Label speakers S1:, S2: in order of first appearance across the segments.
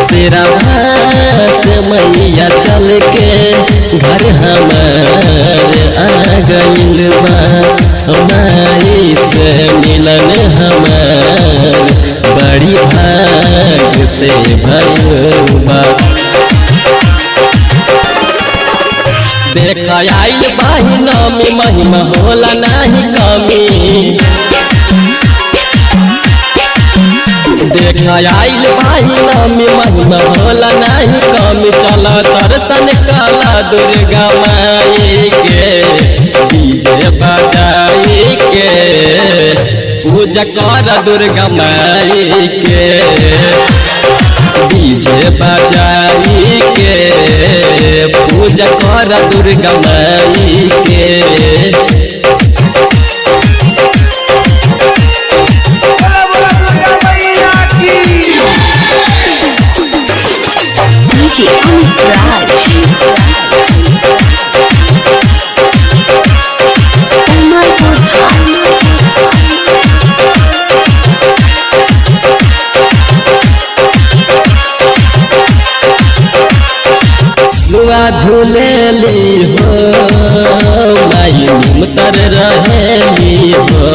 S1: सिरवा से मैया चल के घर हमार आ गइल बा माई से मिलन हमार बड़ी भाग से भइल बा देख आइल बाही नामी महिमा होला नाही कमी देख आइल बाही नामी महिमा होला नाही कमी चल दर्शन काला दुर्गा माई के डीजे बजाई के पूजा कर दुर्गा माई के डीजे बजाई के पूजा कर दुर्गा माई के
S2: बोला बोला दुर्गा मैया की
S3: DJ Amit Raj. Umarpur
S1: लुआ झूलेली हो माई निमतर रहेली हो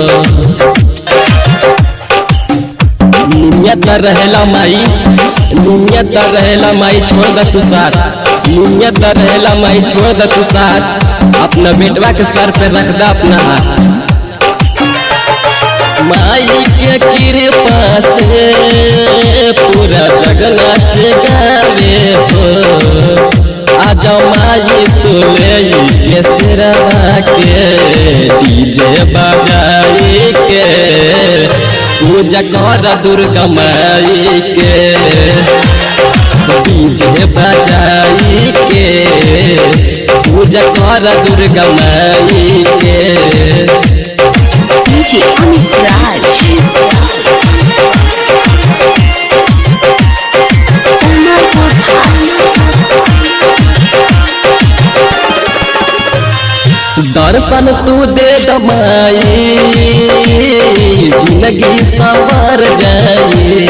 S1: नियत रहेला माई नियत रहेला माई छोड़ द तू साथ नियत रहेला माई छोड़ द तू साथ अपना बेटवा के सर पे रख द अपना हाथ माई के कृपा से पूरा जगन्नाथ गावे हो आज माई तो ले के सिरवा के डीजे बजाई के पूजा कर दुर्गा माई के डीजे बजाई के पूजा कर दुर्गा माई के
S3: DJ Amit Raj. Umarpur
S1: दर्शन तू दे दमाई जिंदगी सवर जाई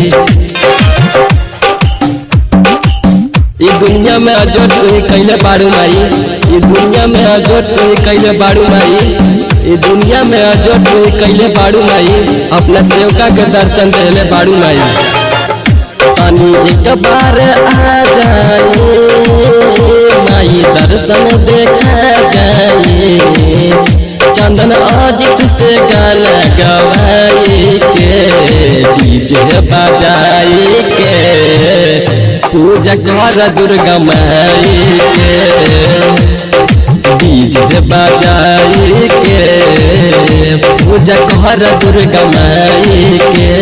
S1: ये दुनिया में अजोट तू कैले बाड़ू माई ये दुनिया में अजोट तू कैले बाड़ू माई ये दुनिया में अजोट तू कैले बाड़ू माई अपना सेवका के दर्शन देले बाड़ू माई पानी एक बार आ जाए माई दर्शन देखा जाए चंदन अजित से गाना गवाई के डीजे बजाई के पूजा कर दुर्गा माई के डीजे बजाई के पूजा कर दुर्गा माई के